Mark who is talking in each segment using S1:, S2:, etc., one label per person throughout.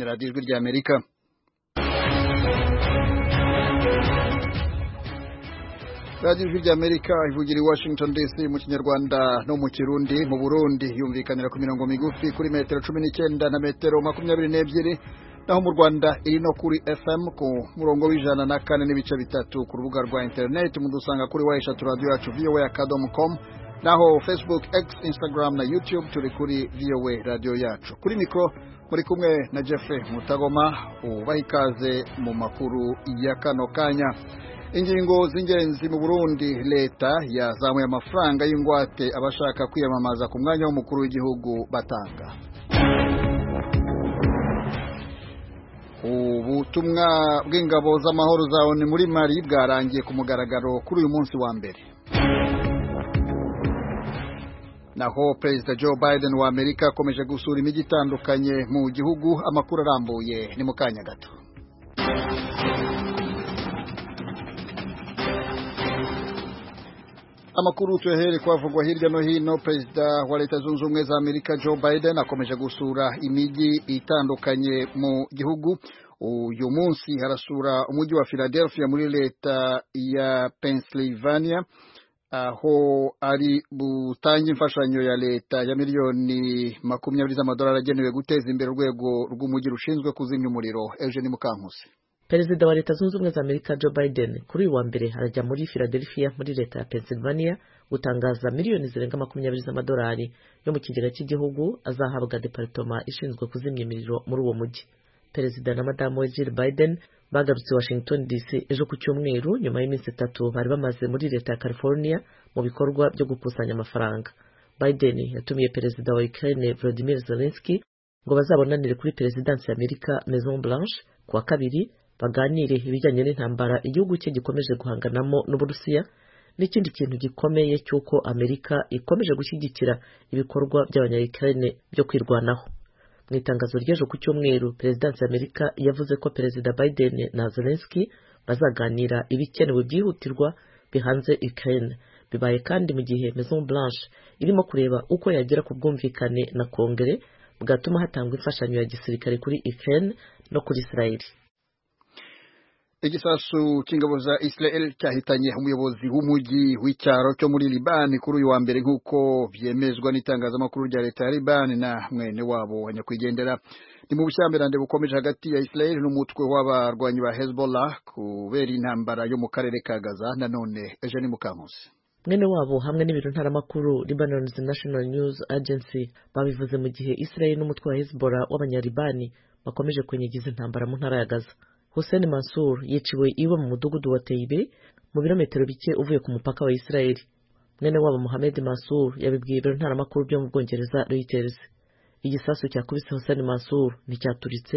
S1: Radiyo Ijwi rya Amerika radiyo ijwi rya Amerika ivugira i Washington DC mu kinyarwanda no mu kirundi mu Burundi yumvikanira ku mirongo migufi kuri metero cumi n'icyenda na metero makumyabiri n'ebyiri naho mu Rwanda iri no kuri FM ku murongo w'ijana na kane n'ibice bitatu ku rubuga rwa interineti mudusanga kuri wa eshatu radiyo yacu vowa akadomo komu naho Facebook X Instagram na YouTube turi kuri vowa radiyo yacu kuri mikoro muri kumwe na Jeffrey Mutagoma ubaha ikaze mu makuru ya kano kanya ingingo z'ingenzi mu Burundi leta yazamuye amafaranga y'ingwate abashaka kwiyamamaza ku mwanya w'umukuru w'igihugu batanga ubutumwa bw'ingabo z'amahoro za ONU muri Mali bwarangiye ku mugaragaro kuri uyu munsi wa mbere naho perezida Joe Biden wa Amerika akomeje gusura imijyi itandukanye mu gihugu amakuru arambuye ni mu kanya gato amakuru tuyahere kwavugwa hirya no hino perezida wa leta zunze ubumwe za amerika joe biden akomeje gusura imijyi itandukanye mu gihugu uyu munsi harasura umujyi wa philadelphia muri leta ya pennsylvania aho ari butange imfashanyo ya leta ya miliyoni makumyabiri z'amadolari agenewe guteza imbere urwego rw'umujyi rushinzwe kuzimya umuriro eugene mukankusi
S2: perezida wa leta zunze ubumwe za amerika joe biden kuri uyu wa mbere arajya muri philadelphia muri leta ya pennsylvania gutangaza miliyoni zirenga makumyabiri z'amadolari yo mu kigega cy'igihugu azahabwa deparitoma ishinzwe kuzimya imiriro muri uwo mujyi perezida na madamu we jill biden bagarutse washington dc ejo ku cyumweru nyuma y'iminsi itatu bari bamaze muri leta ya california mu bikorwa byo gukusanya amafaranga biden yatumiye perezida wa ukraine volodimir zelensky ngo bazabonanire kuri perezidansi ya amerika maison blanche ku wa kabiri baganire ibijyanye n'intambara igihugu cye gikomeje guhanganamo n'uburusiya n'ikindi kintu gikomeye cy'uko amerika ikomeje gushyigikira ibikorwa by'abanyayikirane byo kwirwanaho mu itangazo ry'ejo ku cyumweru perezidansi y'amerika yavuze ko perezida biden na zelensky bazaganira ibikenewe byihutirwa bihanze ukraine bibaye kandi mu gihe maison blanche irimo kureba uko yagera ku bwumvikane na kongere bwatuma hatangwa imfashanyo ya gisirikare kuri ukraine no kuri israeli
S1: igisasu cy'ingabo za Israel cyahitanye umuyobozi w'umujyi w'icyaro cyo muri Libani kuri uyu wa mbere nk'uko byemezwa n'itangazamakuru rya leta ya Libani na mwene wabo wa nyakwigendera ni mu bushyamirande bukomeje hagati ya Israel n'umutwe w'abarwanyi ba Hezbollah kubera intambara yo mu karere ka Gaza nanone Eugene Mukamusi
S2: mwene wabo hamwe n'ibiro ntaramakuru Lebanon's National News Agency babivuze mu gihe Israel n'umutwe wa Hezbollah w'abanyalibani bakomeje kwenyegiza intambara mu ntara ya Gaza Hussein Mansour yiciwe iwe mu mudugudu wa Teibe mu birometero bike uvuye ku mupaka wa Israeli. Mwene wabo Mohamed Mansour yabibwiye ibiro ntaramakuru byo mu Bwongereza Reuters. Igisasu cyakubise Hussein Mansour nticyaturitse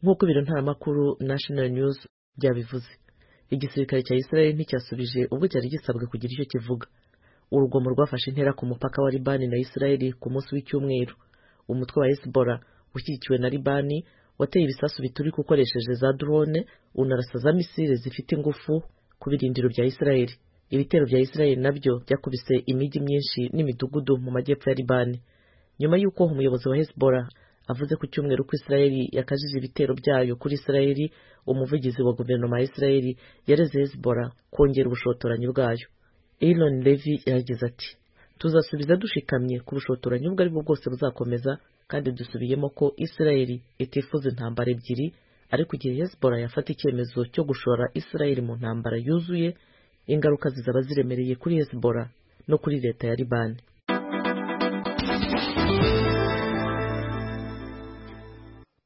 S2: nk'uko ibiro ntaramakuru National News byabivuze. Igisirikare cya Israeli nticyasubije ubwo cyari gisabwe kugira icyo kivuga. Urugomo rwafashe intera ku mupaka wa Libani na Israeli ku munsi w'icyumweru. Umutwe wa Hezbollah ushyigikiwe na Libani wateye ibisasu biturika ukoresheje za drone unarasa za misile zifite ingufu ku birindiro bya Israeli. Ibitero bya Israeli nabyo byakubise imijyi myinshi n'imidugudu mu majyepfo ya Libani nyuma y'uko umuyobozi wa Hezbollah avuze ku cyumweru ko Israeli yakajije ibitero byayo kuri Israeli. Umuvugizi wa guverinoma ya Israeli yareze Hezbollah kongera ubushotoranyi bwayo. Elon Levy yagize ati tuzasubiza dushikamye ku bushotoranyi ubwo aribwo bwose buzakomeza kandi dusubiyemo ko Israeli itifuza intambara ebyiri ariko igihe Hezbollah yafata icyemezo cyo gushora Israeli mu ntambara yuzuye ingaruka zizaba ziremereye kuri Hezbollah no kuri leta ya Libani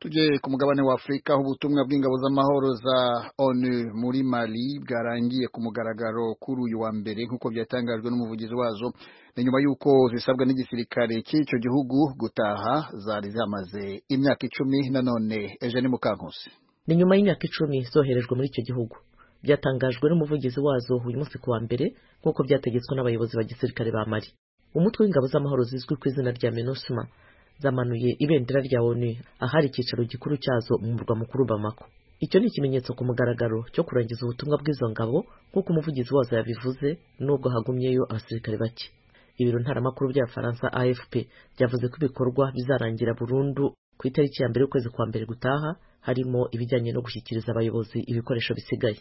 S1: tujye ku mugabane wa Afurika aho ubutumwa bw'ingabo z'amahoro za ONU muri Mali bwarangiye ku mugaragaro kuri uyu wa mbere nk'uko byatangajwe n'umuvugizi wazo ni nyuma y'uko zisabwa n'igisirikare cy'icyo gihugu gutaha zari zamaze imyaka icumi nanone Eugene Mukankusi
S2: ni nyuma y'imyaka icumi zoherejwe muri icyo gihugu byatangajwe n'umuvugizi wazo uyu munsi ku wa mbere nk'uko byategetswe n'abayobozi ba gisirikare ba Mali umutwe w'ingabo z'amahoro zizwi ku izina rya MINUSMA zamanuye ibendera rya ONU ahari icyicaro gikuru cyazo mu murwa mukuru Bamako. Icyo ni ikimenyetso ku mugaragaro cyo kurangiza ubutumwa bw'izo ngabo nk'uko umuvugizi wazo yabivuze nubwo hagumyeyo abasirikare bake. Ibiro ntaramakuru bya Faransa AFP byavuze ko ibikorwa bizarangira burundu ku itariki ya mbere y'ukwezi kwa mbere gutaha harimo ibijyanye no gushyikiriza abayobozi ibikoresho bisigaye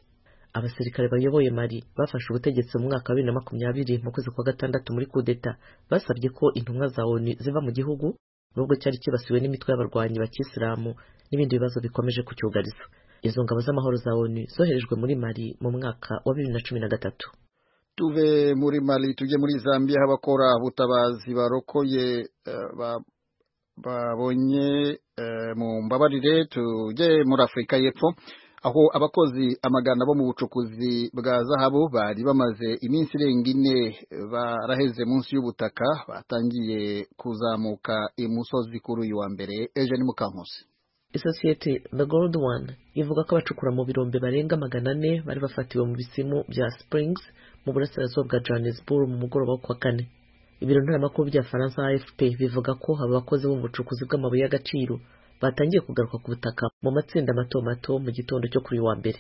S2: abasirikare bayoboye mari bafashe ubutegetsi mu mwaka wa bibiri na makumyabiri mu kwezi kwa gatandatu muri kudeta basabye ko intumwa za onu ziva mu gihugu nubwo cyari kibasiwe n'imitwe y'abarwanyi ba kisilamu n'ibindi bibazo bikomeje kucyugariza izo ngabo z'amahoro za onu zoherejwe muri mari mu mwaka wa bibiri na cumi na gatatu
S1: tuve muri mari tujye muri zambia aho abakora ubutabazi barokoye eh, ba- babonye eh, mu mbabarire tujye muri afurika y'epfo aho abakozi amagana bo mu bucukuzi bwa zahabu bari bamaze iminsi irenga ine eh, baraheze munsi y'ubutaka batangiye kuzamuka imusozi kuri uyu wa mbere eugene mukankusi
S2: isosiyete the gold one ivuga ko abacukura mu birombe barenga magana ane bari bafatiwe mu bisimu bya springs mu burasirazuba bwa johannesburg mu mugoroba wo kuwa kane ibiro ntaramakuru bya faransa afp bivuga ko aba bakozi bo mu bucukuzi bw'amabuye y'agaciro batangiye kugaruka ku butaka mu matsinda mato mato mu gitondo cyo kuri uyu wa mbere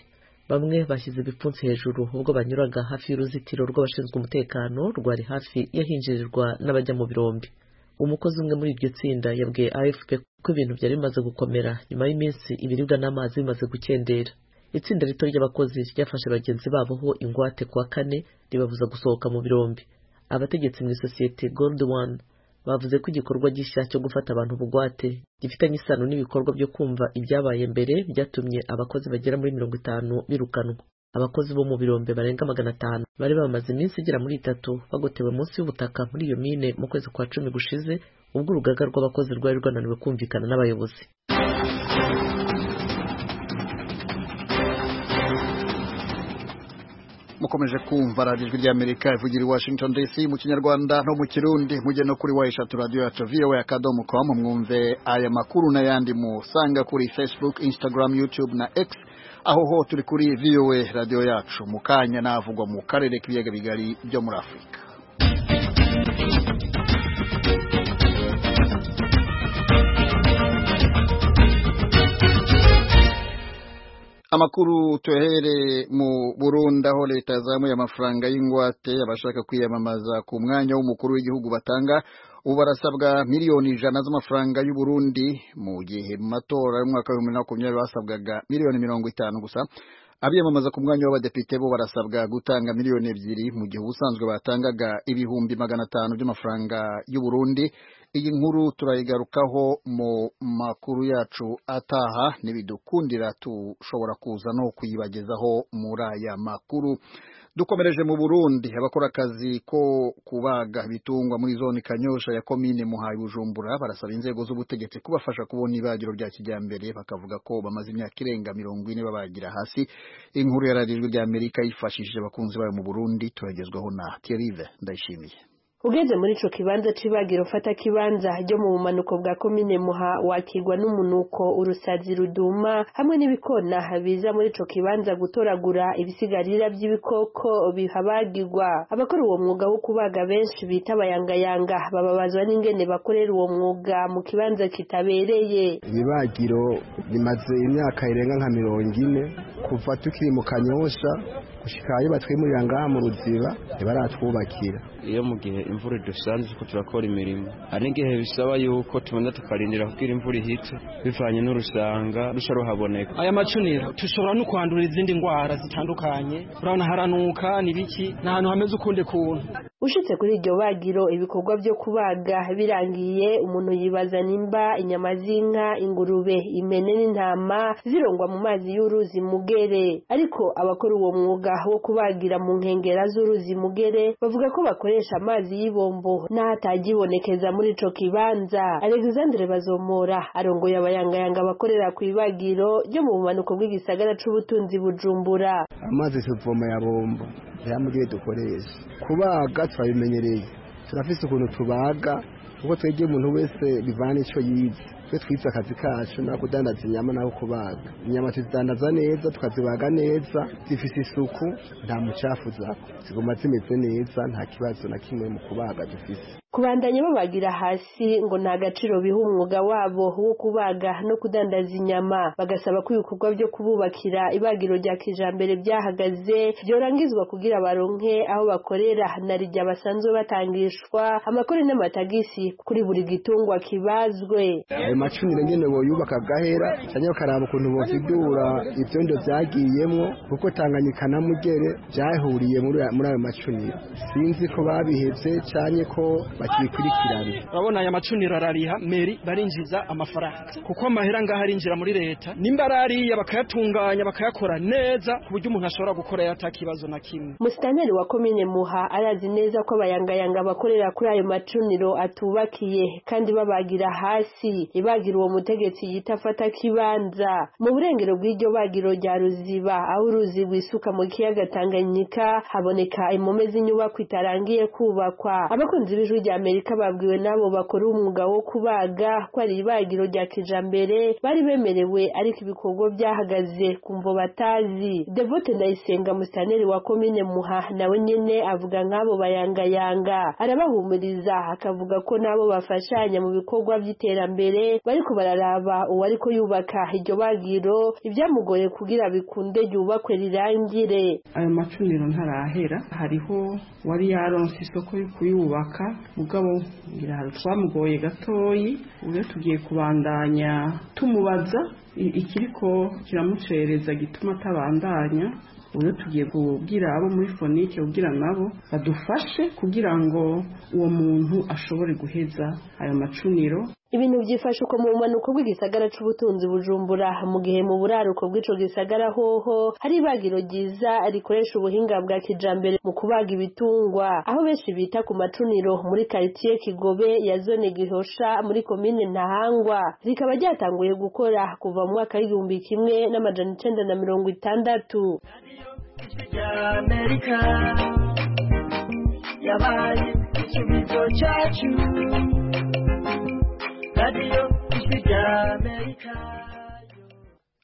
S2: bamwe bashyize ibipfunsi hejuru ubwo banyuraga hafi y'uruzitiro rw'abashinzwe umutekano rwari hafi y'ahinjirirwa n'abajya mu birombe umukozi umwe muri iryo tsinda yabwiye afp ko ibintu byari bimaze gukomera nyuma y'iminsi ibiribwa n'amazi bimaze gukendera itsinda rito ry'abakozi ryafashe bagenzi babo ho ingwate kuwa kane ribabuza gusohoka mu birombe abategetsi mu isosiyete gold one bavuze ko igikorwa gishya cyo gufata abantu bugwate gifitanye isano n'ibikorwa byo kumva ibyabaye mbere byatumye abakozi bagera muri mirongo itanu birukanwa abakozi bo mu birombe barenga magana atanu bari bamaze iminsi igera muri itatu bagotewe munsi y'ubutaka muri iyo mine mu kwezi kwa cumi gushize ubwo urugaga rw'abakozi rwari rwananiwe kumvikana n'abayobozi
S1: mukomeje kumva radiyo ijwi ry'amerika ivugira i washington dc mu kinyarwanda no mu kirundi mujye no kuri wa eshatu radiyo yacu vowa akadomo komu mwumve aya makuru n'ayandi musanga kuri facebook instagram youtube na x aho ho turi kuri vowa radiyo yacu mu kanya navugwa mu karere k'ibiyaga bigari byo muri afurika amakuru tuhere mu burundi aho leta yazamuye amafaranga y'ingwate abashaka kwiyamamaza ku mwanya w'umukuru w'igihugu batanga ubu barasabwa miliyoni ijana z'amafaranga y'uburundi mu gihe mu matora y'umwaka wa bibiri na makumyabiri basabwaga miliyoni mirongo itanu gusa abiyamamaza ku mwanya w'abadepite bo barasabwa gutanga miliyoni ebyiri mu gihe ubusanzwe batangaga ibihumbi magana atanu by'amafaranga y'uburundi iyi nkuru turayigarukaho mu makuru yacu ataha n'ibidukundira dushobora kuza no kuyibagezaho muri aya makuru dukomereje mu burundi abakora akazi ko kubaga ibitungwa muri zone kanyosha ya komine muhaye bujumbura barasaba inzego z'ubutegetsi kubafasha kubona ibagiro rya kijyambere bakavuga ko bamaze imyaka irenga mirongo ine babagira hasi inkuru yararijwe ry'amerika yifashishije abakunzi bayo mu burundi turagezwaho na terive ndayishimiye
S3: ugeze muri ico kibanza c'ibagiro fata kibanza ryo mu bumanuko bwa komine muha wakirwa n'umunuko urusazi ruduma hamwe n'ibikona biza muri ico kibanza gutoragura ibisigarira by'ibikoko bihabagirwa abakora uwo mwuga wo kubaga benshi bita abayangayanga bababazwa n'ingene bakorera uwo mwuga mu kibanza kitabereye
S4: ibibagiro bimaze imyaka irenga nka mirongo ine kuva tukiri mu kanyosha gushika iyo batwimurira ngaha mu ruziba ntibaratwubakira
S5: iyo mu gihe imvura idusanze ko turakora imirimo hari n'igihe bisaba yuko tubanza tukarindira kugira imvura ihite bivanye n'urusanga rushya ruhaboneka
S6: aya macunira dushobora no kwandura izindi ndwara zitandukanye urabona haranuka ni biki ni ahantu hameze ukundi kuntu
S3: ushitse kuri iryo bagiro ibikorwa byo kubaga birangiye umuntu yibaza nimba inyama z'inka ingurube impene n'intama zirongwa mu mazi y'uruzi mugere ariko abakora uwo mwuga wo kubagira mu nkengera z'uruzi mugere bavuga ko bakoresha amazi y'ibombo n'ahatajibonekeza muri ico kibanza alexandre bazomora arongoye abayangayanga bakorera ku ibagiro ryo mu bumanuko bw'igisagara c'ubutunzi bujumbura
S4: amazi tuvoma ya bombo rero mu gihe dukoresha kubaga turabimenyereye turafise ukuntu tubaga kuko twegeye umuntu wese bivana ico yize twe twize akazi kacu na kudandaza inyama naho kubaga inyama tuzidandaza neza tukazibaga neza zifise isuku nta mucafu zako ziguma zimeze neza nta kibazo na kimwe mu kubaga dufise
S3: kubandanya babagira hasi ngo nta gaciro biha umwuga wabo wo kubaga no kudandaza inyama bagasaba ko ibikorwa byo kububakira ibagiro rya kijambere byahagaze byorangizwa kugira baronke aho bakorera na rijya basanzwe batangishwa amakore n'amatagisi kuri buri gitungwa kibazwe
S4: ayo amacunira nyine boyubaka agahera cyangwa bakaraba ukuntu bovidura ibyondo byagiyemo kuko tanganyika na mugere byahuriye muri aya- muri ayo macunira sinzi ko babihebye cyane ko bakibikurikirana
S6: urabona aya macunira arariha meri barinjiza amafaranga kuko amahera ngaha arinjira muri leta nimba arariya bakayatunganya bakayakora neza ku buryo umuntu ashobora gukora yatakibazo na kimwe
S3: Musitanteri wa komine Muha arazi neza ko abayangayanga bakorera kuri ayo macuniro atubakiye kandi babagira hasi ibagira uwo mutegetsi yita afata kibanza mu burengero bw'iryo bagiro rya ruziba aho uruzi rwisuka mu kiyaga Tanganyika haboneka impome z'inyubako itarangiye kubakwa abakunzi b'ijwi rya Amerika babwiwe nabo bakora umwuga wo kubaga ko ari ibagiro rya kijambere bari bemerewe ariko ibikorwa byahagaze kumvo batazi Devote Ndayisenga musitanteri wa komine Muha nawe nyene avuga nk'abo bayangayanga arabahumuriza akavuga ko nabo bafashanya mu bikorwa by'iterambere bariko bararaba uwariko yubaka iryo bagiro ibyamugoye kugira bikunde ryubakwe rirangire
S7: ayo macuniro ntarahera hariho wari yaronse isoko yo kuyubaka mugabo ngira hari twamugoye gatoyi ubwo tugiye kubandanya tumubaza i- ikiriko kiramucereza gituma atabandanya ubwo tugiye kubwira abo muri fonike kugira nabo badufashe kugira ngo uwo muntu ashobore guheza ayo macuniro
S3: Ibintu byifashe uko mu bumanuko bw'igisagara c'ubutunzi bujumbura mu gihe mu buraruko bw'ico gisagara hoho hari ibagiro ryiza rikoresha ubuhinga bwa kijambere mu kubaga ibitungwa aho benshi bita ku macuniro muri karitiye Kigobe ya zone Gihosha muri komine Ntahangwa rikaba ryatanguye gukora kuva mu mwaka w'igihumbi kimwe n'amajana icenda na mirongo itandatu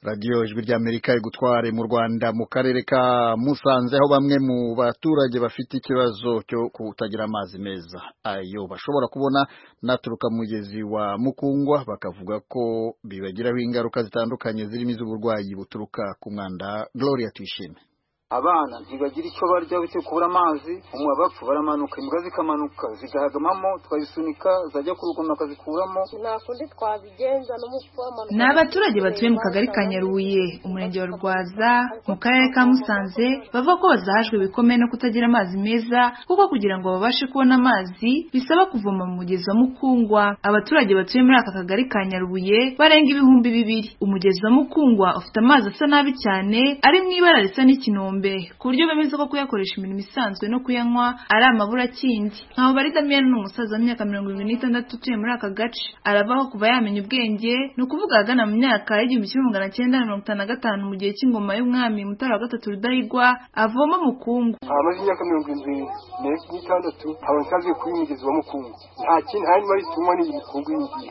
S1: radiyo ijwi rya amerika igutware mu rwanda mu karere ka musanze aho bamwe mu baturage bafite ikibazo cyo kutagira amazi meza ayo bashobora kubona naturuka mu mugezi wa mukungwa bakavuga ko bibagiraho ingaruka zitandukanye zirimo iz'uburwayi buturuka ku mwanda gloria tuyishime
S8: abana ntibagira icyo barya bityo kubura amazi umwe bapfa baramanuka imbwa zikamanuka zigahagamamo tukazisunika zajya kurugoma bakazikuramo
S9: ni abaturage batuye mu kagari ka nyarubuye umurenge wa rwaza mu karere ka musanze bavuga ko bazahajwe ibikomeye no kutagira amazi meza kuko kugira ngo babashe kubona amazi bisaba kuvoma mu mugezi wa mukungwa abaturage batuye muri aka kagari ka nyarubuye barenga ibihumbi bibiri umugezi wa mukungwa ufite amazi asa nabi cyane ari mu ibara risa n'ikinombe ku buryo bemeza ko kuyakoresha imirimo isanzwe no kuyanywa ari amaburakindi ntaho bari damiyani ni umusaza w'imyaka mirongo irindwi n'itandatu utuye muri aka gace arabaho kuva yamenya ubwenge ni ukuvuga ahagana mu myaka y'igihumbi kimwe magana cyenda na mirongo itanu na gatanu mu gihe cy'ingoma y'umwami mutara wa gatatu rudahigwa avoma mukungu
S8: hamaze imyaka mirongo irindwi ne- n'itandatu nkaba nsanzwe kuri uyu mugezi wa mukungu nta kindi nta n'imari zitumwa n'iyi mikungu y'ingiyi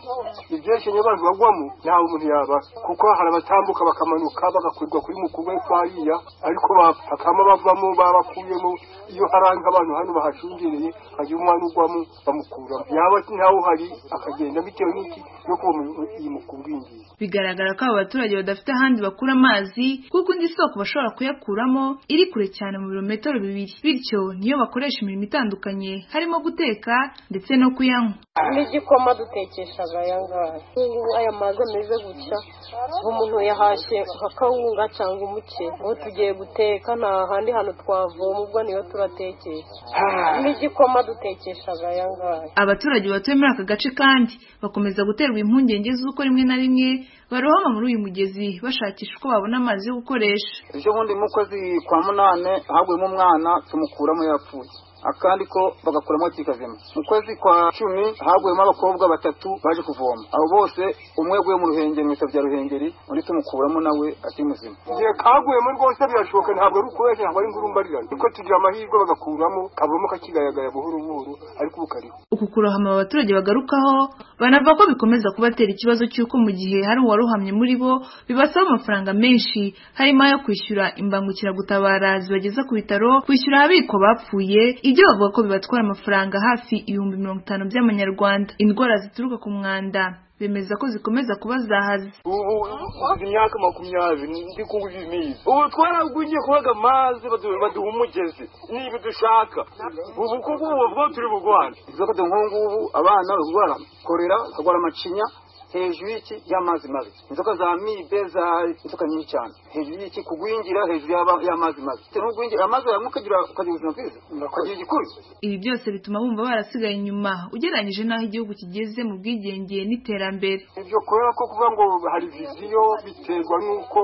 S8: ibyeshye niyo abantu bagwamo ntawe umuntu yaba kuko hari abatambuka bakamanuka bagakurirwa kuri mukungu ariko hariya ariko bapfa hakaba bavamo babakuyemo iyo haranga abantu hano bahashungereye hagira umwana ugwamo bamukuramo yaba ntawe uhari akagenda bitewe n'iki no kubona iyi mukungu y'ingiyi
S9: bigaragara ko aba baturage badafite ahandi bakura amazi kuko indi soko bashobora kuyakuramo iri kure cyane mu birometero bibiri bityo niyo bakoresha imirimo itandukanye harimo guteka ndetse no kuyanywa
S10: n'igikoma dutekesha aya ngaya aya mazi ameze gutya umuntu yahashye akawunga cyangwa umuce ubu tugiye guteka nta handi hantu twavoma ubwo niyo turatekesha n'igikoma dutekesha aya ngaya
S9: abaturage batuye muri aka gace kandi bakomeza guterwa impungenge z'uko rimwe na rimwe barohama muri uyu mugezi bashakisha uko babona amazi yo gukoresha
S8: ejo bundi mu kwezi kwa munane haguyemo umwana tumukuramo yapfuye akandi ko bagakuramo kikazima mu kwezi kwa cumi haguyemo abakobwa batatu baje kuvoma abo bose umwe yaguye mu ruhengeri mu bya ruhengeri undi tumukuramo nawe ati muzima igihe kaguyemo rwose birashoboka ntabwo ari ukureshya ntabwo ari ingurumbarirane kuko tugira amahirwe bagakuramo kavamo kakigayagaya buhoro buhoro ariko ubu kariho
S9: uku kurohama aba baturage bagarukaho banavuga ko bikomeza kubatera ikibazo cy'uko mu gihe hari uwarohamye muri bo bibasaba amafaranga menshi harimo ayo kwishyura imbangukiragutabara zibageza ku bitaro kwishyura ababiko bapfuye ibyo bavuga ko bibatwara amafaranga hafi ibihumbi mirongo itanu by'amanyarwanda indwara zituruka ku mwanda bemeza ko zikomeza kubazahaza
S8: ubu uzi imyaka makumyabiri ndi kuwuzi imizi ubu twaragwingiye kubaga amazi badu- baduha umugezi niba dushaka ubu kuko ubu bwo turi bugwane inzoka de nk'ubu ngubu abana barwara korera bakarwara amacinya hejuru y'iki y'amazi mabi inzoka za mibe za inzoka nyinshi cyane hejuru y'iki kugwingira hejuru y'aba- y'amazi mabi bitewe n'ugwingira amazi yawe ukagira ukagira ubuzima bwiza ukagira igikuru
S9: ibi byose bituma bumva barasigaye inyuma ugereranyije n'aho igihugu kigeze mu bwigenge n'iterambere
S8: ibyo kubera ko kuvuga ngo hari viziyo biterwa n'uko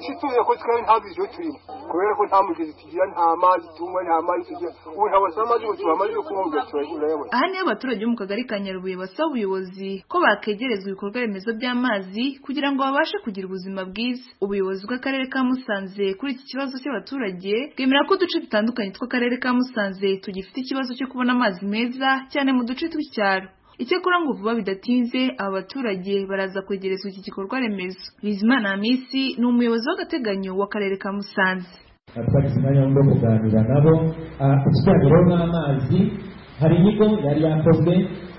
S8: isi tuzi ko twari nta viziyo turimo kubera ko nta mugezi tugira nta mazi tunywa nta mazi tugira ubu ntabwo wasanga amazi ngo tubahe amazi yo kunywa ugasura urayabona
S9: aha niho abaturage bo mu kagari ka nyarubuye basaba ubuyobozi ko bakegerezwa ibikorwa remezo by'amazi kugira ngo babashe kugira ubuzima bwiza ubuyobozi bw'akarere ka musanze kuri iki kibazo cy'abaturage bwemera ko uduce dutandukanye tw'akarere ka musanze tugifite ikibazo cyo kubona amazi meza cyane mu duce tw'icyaro icyakora ngo vuba bidatinze aba baturage baraza kwegerezwa iki gikorwa remezo bizimana hamisi ni umuyobozi w'agateganyo w'akarere ka musanze
S11: natwagize umwanya wo kuganira nabo Ah, ikiganiro n'amazi hari inyigo yari yakozwe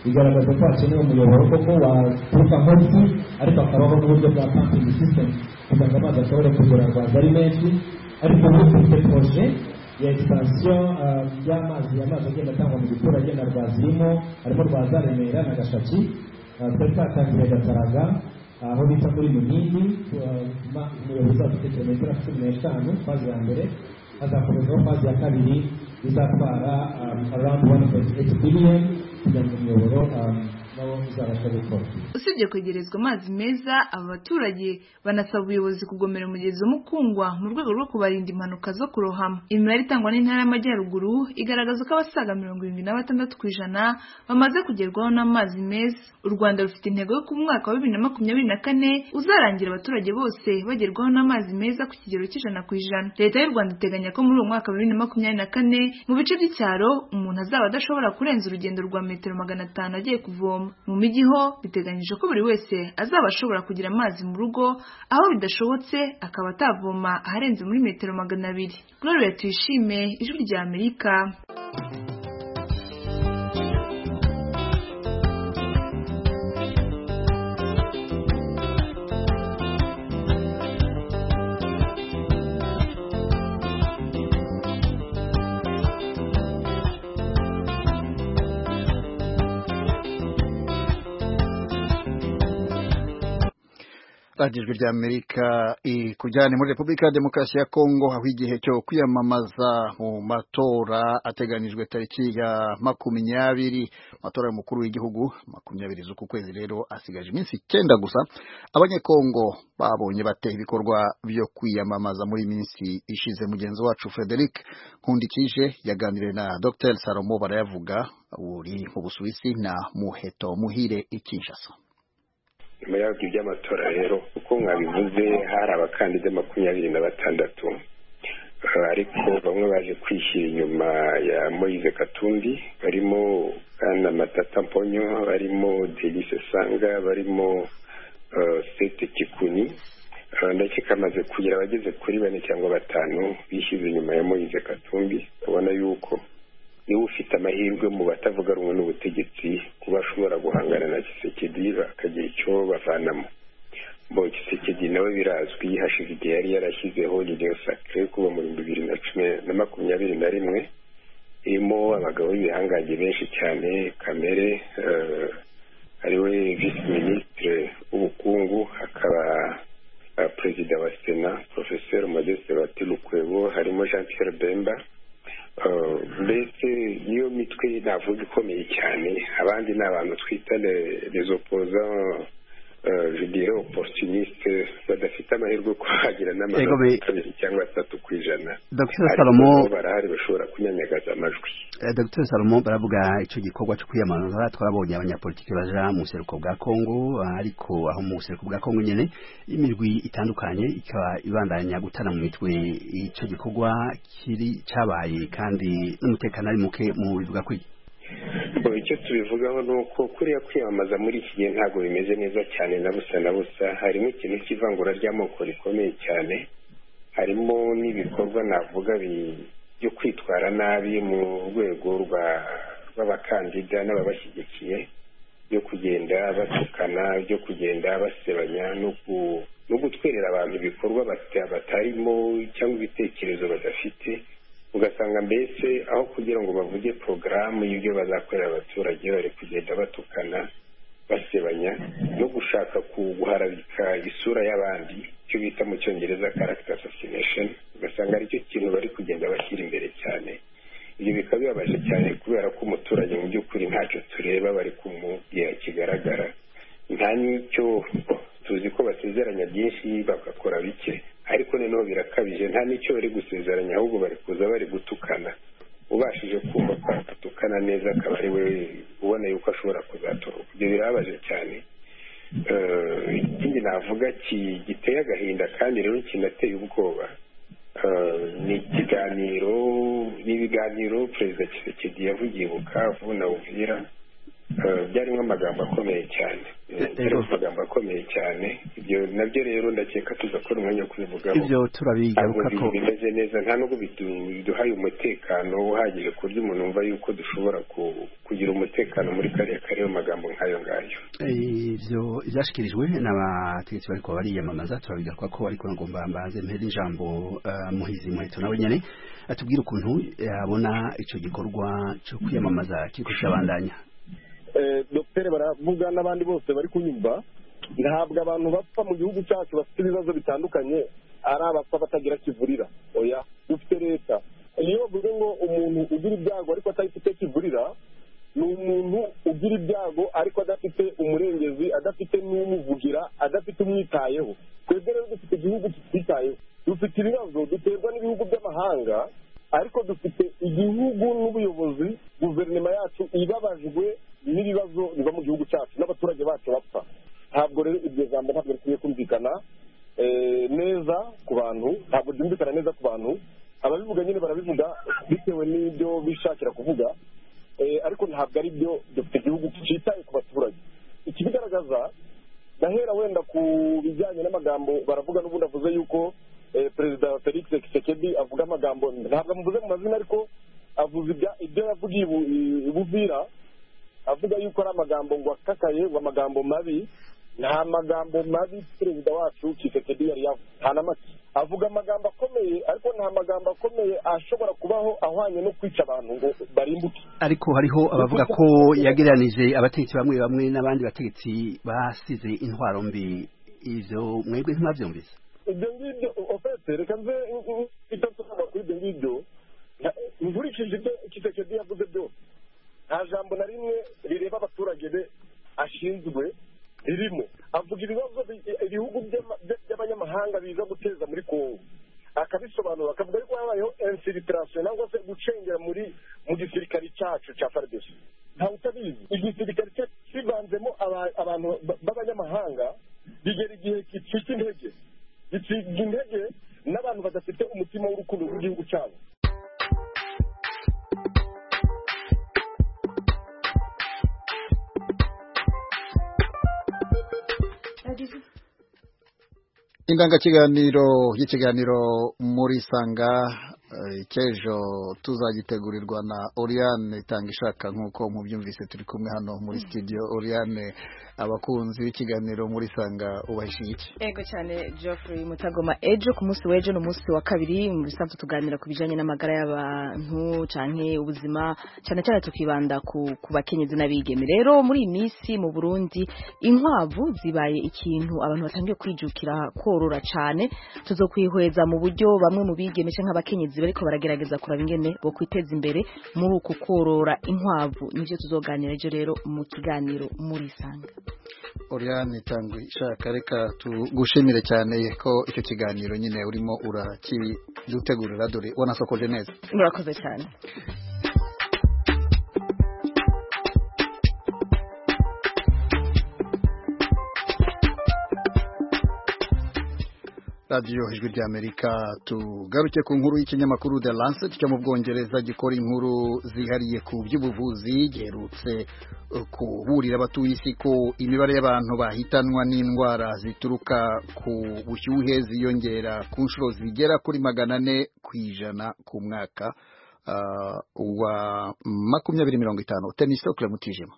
S11: bigaragaza ko hakenewe umuyoboro koko waturuka munsi ariko akabaho n'uburyo bwa pumping system kugira ngo amazi ashobore kugura rwanda ari menshi ariko ubu dufite poroje ya expansiyo ah, y'amazi amazi agenda atangwa mu giturage na rwazirimo harimo rwaza remera na gashaki Ah, twari twatangiye gataraga aho bita muri munini umuyobozi afite kilometero cumi n'eshanu fazi ya mbere hazakomezaho fazi ya kabiri izatwara around one point eight billion kugira ngo umuyoboro um, nawo uzabasha gukora
S9: usibye kwegerezwa amazi meza aba baturage banasaba ubuyobozi kugomera umugezi w'umukungwa mu rwego rwo kubarinda impanuka zo kurohama imibare itangwa n'intara y'amajyaruguru igaragaza ko abasaga mirongo irindwi na batandatu ku ijana bamaze kugerwaho n'amazi meza u rwanda rufite intego yo ku mwaka wa bibiri na makumyabiri na kane uzarangira abaturage bose bagerwaho n'amazi meza ku kigero cy'ijana ku ijana leta y'u rwanda iteganya ko muri uwo mwaka wa bibiri na makumyabiri na kane mu bice by'icyaro umuntu azaba adashobora kurenza urugendo rwa metero magana atanu agiye kuvoma mu mijyi ho biteganyije ko buri wese azaba ashobora kugira amazi mu rugo aho bidashobotse akaba atavoma aharenze muri metero magana abiri gloria tuyishime ijwi rya amerika
S1: radiyo ijwi rya amerika ikujyane muri repubulika ya demokarasi ya kongo aho igihe cyo kwiyamamaza mu matora ateganijwe tariki ya makumyabiri amatora y'umukuru w'igihugu makumyabiri z'uku kwezi rero asigaje iminsi icyenda gusa abanyekongo babonye bate ibikorwa byo kwiyamamaza muri iyi minsi ishize mugenzi wacu frederic nkundikije yaganiriye na dr salomo barayavuga uri mu busuwisi na muheto muhire ikinshasa
S12: nyuma y'ibyo by'amatora rero uko mwabivuze hari abakandida makumyabiri na batandatu Eh, ariko bamwe baje kwishyira inyuma ya moise katumbi barimo bwana matata mponyo barimo delise sanga barimo eh, sete kikuni Eh, ndetse kamaze kugira abageze kuri bane cyangwa batanu bishyize inyuma ya moise katumbi ubona yuko niba ufite amahirwe mu batavuga rumwe n'ubutegetsi kuba ashobora guhangana na kisekedi bakagira icyo bavanamo bo kisekedi nawe birazwi hashize igihe yari yarashyizeho ririyo sakire yo kuba mu bihumbi bibiri na cumi na makumyabiri na rimwe irimo abagabo b'ibihangange benshi cyane kamere eh, ariwe visi minisitire w'ubukungu hakaba eh, perezida wa sena porofeseri modeste batirukwebo harimo jean pierre bemba Uh, mbese niyo mitwe navuga ikomeye cyane abandi ni abantu twita le- les opposants uh, je dirais opportuniste badafite amahirwe yo kuhagira
S1: Ego be-
S12: n'amanota kabiri cyangwa atatu ku ijana
S13: Dr.
S12: Ariko
S13: Salomo-
S12: bo barahari bashobora kunyanyagaza amajwi
S13: Eh, Dr salomo baravuga icyo gikorwa cyo kwiyamamaza twabonye abanyapolitiki baja mu buseruko bwa kongo ah, ariko aho mu buseruko bwa kongo nyene imirwi itandukanye ikaba ibandanya gutana mu mitwe icyo gikorwa kiri cabaye kandi n'umutekano ari muke mu bivuga kuri
S12: Bo, icyo tubivugaho ni uko kuriya kwiyamamaza muri iki gihe ntabwo bimeze neza cyane na busa na busa harimo ikintu cy'ivangura ry'amoko rikomeye cyane harimo n'ibikorwa navuga bi- byo kwitwara nabi mu rwego rwa rw'abakandida n'ababashyigikiye byo kugenda batukana byo kugenda basebanya no ku- no gutwerera abantu ibikorwa bata- batarimo cyangwa ibitekerezo badafite ugasanga mbese aho kugira ngo bavuge porogaramu y'ibyo bazakorera abaturage bari kugenda batukana basebanya no gushaka guharabika isura y'abandi icyo bita mu cyongereza character assassination ugasanga aricyo kintu bari kugenda bashyira imbere cyane ibyo bikaba bibabaje cyane kubera ko umuturage mu by'ukuri ntacyo tureba bari kumubwira kigaragara nta n'icyo tuzi ko basezeranya byinshi bagakora bike ariko noneho birakabije nta n'icyo bari gusezeranya ahubwo bari kuza bari gutukana ubashije kumva ko atukana neza akaba ari we ubona yuko ashobora kuzatoroka ibyo birababaje cyane ikindi navuga giteye agahinda kandi rero kinateye ubwoba ni ikiganiro ni ibiganiro perezida kirekedi yavugiye bukavu na uvira byarimo amagambo akomeye cyane byarimo amagambo akomeye cyane ibyo nabyo rero ndakeka tuzakora umwanya wo kubivugaho
S13: ibyo turabigaruka ko
S12: bimeze neza nta nubwo biduhaye umutekano uhagije ku buryo umuntu wumva yuko dushobora kugira umutekano muri kariya kariya magambo nk'ayo ngayo
S13: ibyo ibyashyikirijwe n'abategetsi bariko bariyamamaza turabigaruka ko ariko ngomba mbaze mpere ijambo muhizi muheto nawe nyine atubwire ukuntu yabona icyo gikorwa cyo kwiyamamaza kiriko kirabandanya
S14: dogiteri baravuga n'abandi bose bari kunyumva ntabwo abantu bapfa mu gihugu cyacu bafite ibibazo bitandukanye ari abapfa batagira kivurira oya dufite leta iyo bavuze ngo umuntu ugira ibyago ariko atayifite kivurira ni umuntu ugira ibyago ariko adafite umurengezi adafite n'umuvugira adafite umwitayeho twebwe rero dufite igihugu kititayeho dufite ibibazo duterwa n'ibihugu by'amahanga ariko dufite igihugu n'ubuyobozi guverinoma yacu ibabajwe n'ibibazo biva mu gihugu cyacu n'abaturage bacu bapfa ntabwo rero iryo jambo ntabwo rikwiye kumvikana neza ku bantu ntabwo ryumvikana neza ku bantu ababivuga nyine barabivuga bitewe n'ibyo bishakira kuvuga ariko ntabwo ari byo dufite igihugu cyitaye ku baturage ikibigaragaza ndahera wenda ku bijyanye n'amagambo baravuga n'ubundi avuze yuko perezida felix kisekedi avuga amagambo ntabwo amuvuze mu mazina ariko avuze ibyo yavugiye buvira avuga yuko ari amagambo ngo akakaye ngo amagambo mabi nta magambo mabi perezida wacu kisekedi yari yavuze nta na make avuga amagambo akomeye ariko nta magambo akomeye ashobora kubaho ahwanye no kwica abantu ngo barimbuke
S13: ariko hariho abavuga ko yagereranije abategetsi bamwe bamwe n'abandi bategetsi basize intwaro mbi ibyo mwebwe ntibabyumvise
S14: ibyo ngibyo ofese reka nze icyo nsobanura kuri ibyo ngibyo nkurikije ibyo kisekedi yavuze byose nta jambo na rimwe rireba abaturage be ashinzwe ririmo avuga ibibazo ibihugu by'abanyamahanga biza guteza muri kongo akabisobanura akavuga yuko habayeho infiltration cyangwa se gucengera muri mu gisirikare cyacu cya fardesi ntawe utabizi igisirikare cyacu kivanzemo abantu b'abanyamahanga bigera igihe gicika intege gicika intege n'abantu badafite umutima w'urukundo rw'igihugu cyabo
S1: indangakiganiro y'ikiganiro muri sanga cy'ejo tuzagitegurirwa na oriyane itanga ishaka nk'uko mubyumvise turi kumwe hano muri studio oriyane abakunzi b'ikiganiro muri sanga ubahishije iki
S15: ego cyane geoffrey mutagoma ejo ku munsi w'ejo ni umunsi wa kabiri mu bisanzwe tuganira ku bijyanye n'amagara y'abantu cyane ubuzima cyane cyane tukibanda ku bakenyezi n'abigeme rero muri iyi minsi mu burundi inkwavu zibaye ikintu abantu batangiye kwijukira korora cyane tuzokwihweza mu buryo bamwe mu bigeme cyangwa abakenyezi bariko baragerageza kuraba ingene bo kwiteza imbere muri uku korora inkwavu nivyo tuzoganira ejo rero mu kiganiro muri sanga
S1: Oriane itangwe ishaka reka tugushimire cyane ko icyo kiganiro nyine urimo urakidutegurira dore wanasokoje neza
S15: murakoze cyane
S1: radiyo ijwi ry'amerika tugaruke ku nkuru y'ikinyamakuru the lancet cyo mu bwongereza gikora inkuru zihariye ku by'ubuvuzi giherutse kuburira abatuye isi ko imibare y'abantu bahitanwa n'indwara zituruka ku bushyuhe ziyongera ku nshuro zigera kuri magana ane ku ijana ku mwaka wa makumyabiri mirongo itanu tenisi mutijima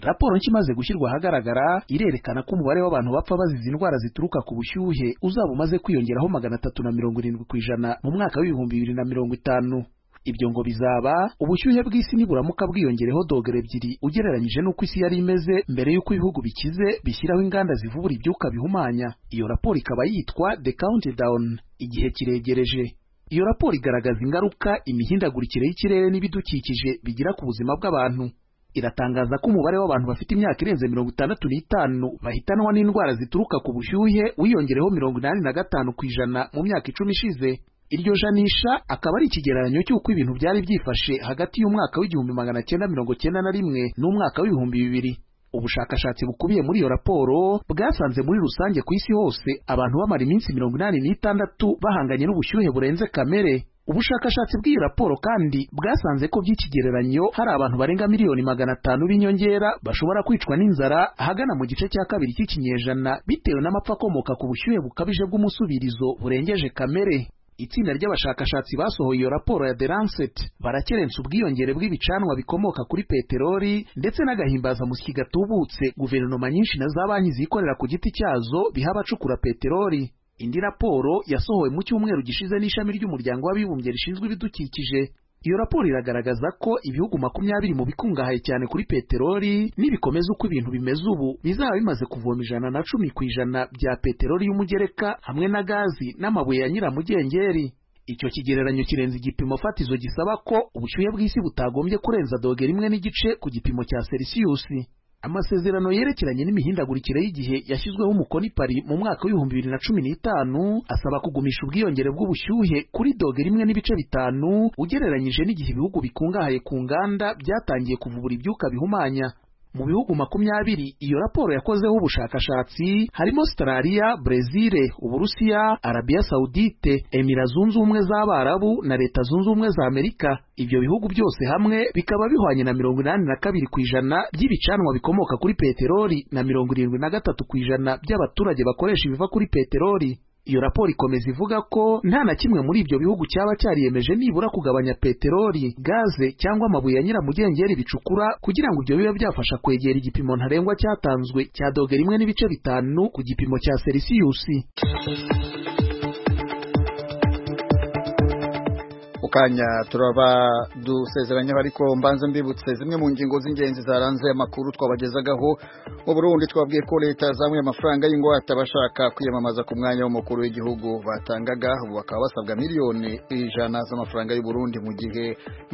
S16: raporo nshya imaze gushyirwa ahagaragara irerekana ko umubare w'abantu bapfa bazize indwara zituruka ku bushyuhe uzaba umaze kwiyongeraho magana atatu na mirongo irindwi ku ijana mu mwaka w'ibihumbi bibiri na mirongo itanu ibyo ngo bizaba ubushyuhe bw'isi niburamuka bwiyongereho dogere ebyiri ugereranyije n'uko isi yari imeze mbere y'uko ibihugu bikize bishyiraho inganda zivubura ibyuka bihumanya iyo raporo ikaba yitwa the countdown igihe kiregereje iyo raporo igaragaza ingaruka imihindagurikire y'ikirere n'ibidukikije bigira ku buzima bw'abantu iratangaza ko umubare w'abantu bafite imyaka irenze mirongo itandatu n'itanu bahitanwa n'indwara zituruka ku bushyuhe wiyongereho mirongo inani na gatanu ku ijana mu myaka icumi ishize iryo janisha akaba ari ikigereranyo cy'uko ibintu byari byifashe hagati y'umwaka w'igihumbi magana cyenda mirongo cyenda na rimwe n'umwaka w'ibihumbi bibiri ubushakashatsi bukubiye muri iyo raporo bwasanze muri rusange ku isi hose abantu bamara iminsi mirongo inani n'itandatu bahanganye n'ubushyuhe burenze kamere ubushakashatsi bw'iyo raporo kandi bwasanze ko by'ikigereranyo hari abantu barenga miliyoni magana atanu b'inyongera bashobora kwicwa n'inzara ahagana mu gice cya kabiri cy'ikinyejana bitewe n'amapfa akomoka ku bushyuhe bukabije bw'umusubirizo burengeje kamere itsinda ry'abashakashatsi basohoye iyo raporo ya The Lancet barakerensa ubwiyongere bw'ibicanwa bikomoka kuri peteroli ndetse n'agahimbazamusyi gatubutse guverinoma nyinshi na za banki zikorera ku giti cyazo biha abacukura peteroli indi raporo yasohowe mu cyumweru gishize n'ishami ry'umuryango w'abibumbye rishinzwe ibidukikije iyo raporo iragaragaza ko ibihugu makumyabiri mu bikungahaye cyane kuri peteroli nibikomeza uko ibintu bimeze ubu bizaba bimaze kuvoma ijana na cumi ku ijana bya peteroli y'umugereka hamwe na gazi n'amabuye ya nyiramugengeri icyo kigereranyo kirenze igipimo fatizo gisaba ko ubushyuhe bw'isi butagombye kurenza dogere imwe n'igice ku gipimo cya selisiyusi amasezerano yerekeranye n'imihindagurikire y'igihe yashyizweho umukono i Paris mu mwaka w'ibihumbi bibiri na cumi n'itanu asaba kugumisha ubwiyongere bw'ubushyuhe kuri dogere imwe n'ibice bitanu ugereranyije n'igihe ibihugu bikungahaye ku nganda byatangiye kuvubura ibyuka bihumanya mu bihugu makumyabiri iyo raporo yakozeho ubushakashatsi harimo Australia, Brezil, Uburusiya, Arabia Saudite, Emira Zunze Ubumwe z'Abarabu na Leta Zunze Ubumwe za Amerika. Ibyo bihugu byose hamwe bikaba bihwanye na mirongo inani na kabiri ku ijana by'ibicanwa bikomoka kuri peteroli na mirongo irindwi na gatatu ku ijana by'abaturage bakoresha ibiva kuri peteroli. Iyo raporo ikomeza ivuga ko nta na kimwe muri ibyo bihugu cyaba cyariyemeje nibura kugabanya peteroli, gaze cyangwa amabuye ya nyiramugengeri bicukura kugira ngo ibyo bibe byafasha kwegera igipimo ntarengwa cyatanzwe cya dogere imwe n'ibice bitanu ku gipimo cya selisiyusi.
S1: mukanya turaba dusezeranyeho ariko mbanze mbibutse zimwe mu ngingo z'ingenzi zaranze amakuru twabagezagaho mu Burundi twabwiye ko leta zamuye amafaranga y'ingwate abashaka kwiyamamaza ku mwanya w'umukuru w'igihugu batangaga ubu bakaba basabwa miliyoni ijana z'amafaranga y'u Burundi mu gihe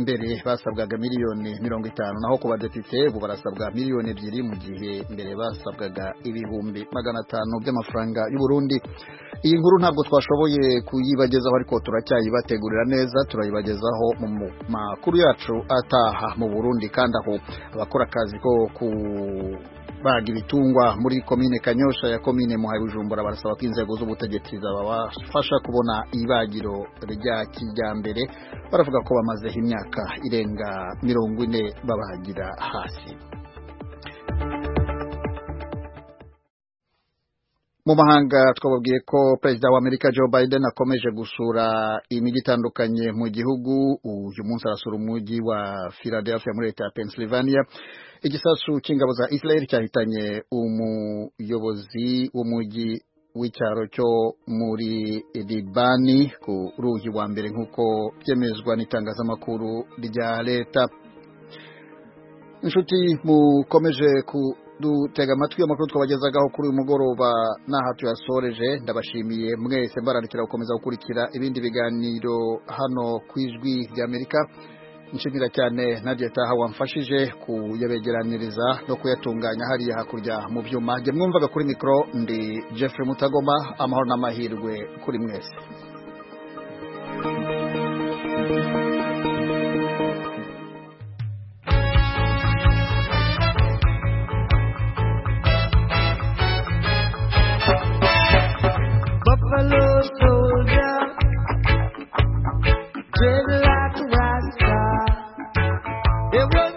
S1: mbere basabwaga miliyoni mirongo itanu naho ku badepite ubu barasabwa miliyoni ebyiri mu gihe mbere basabwaga ibihumbi magana atanu by'amafaranga y'u Burundi iyi nkuru ntabwo twashoboye kuyibagezaho ariko turacyayibategurira neza turayibagezaho mu makuru yacu ataha mu Burundi kandi aho abakora akazi ko ku baga ibitungwa muri komine Kanyosha ya komine Muhaye Bujumbura barasaba ko inzego z'ubutegetsi zabafasha kubona ibagiro rya kijyambere baravuga ko bamazeho imyaka irenga mirongo ine babagira hasi mu mahanga twababwiye ko perezida wa amerika joe biden akomeje gusura imijyi itandukanye mu gihugu uyu munsi arasura umujyi wa philadelphia muri leta ya pennsylvania igisasu cy'ingabo za israel cyahitanye umuyobozi w'umujyi w'icyaro cyo muri libani ku rugi wa mbere nk'uko byemezwa n'itangazamakuru rya leta inshuti mukomeje ku dutega amatwi amakuru twabagezagaho kuri uyu mugoroba n'aha tuyasoreje ndabashimiye mwese mbararikira gukomeza gukurikira ibindi biganiro hano ku ijwi ry'amerika nshimira cyane nadia taha wamfashije kuyabegeraniriza no kuyatunganya hariya hakurya mu byuma jye mwumvaga kuri mikoro ndi jeffrey mutagoma amahoro n'amahirwe kuri mwese It was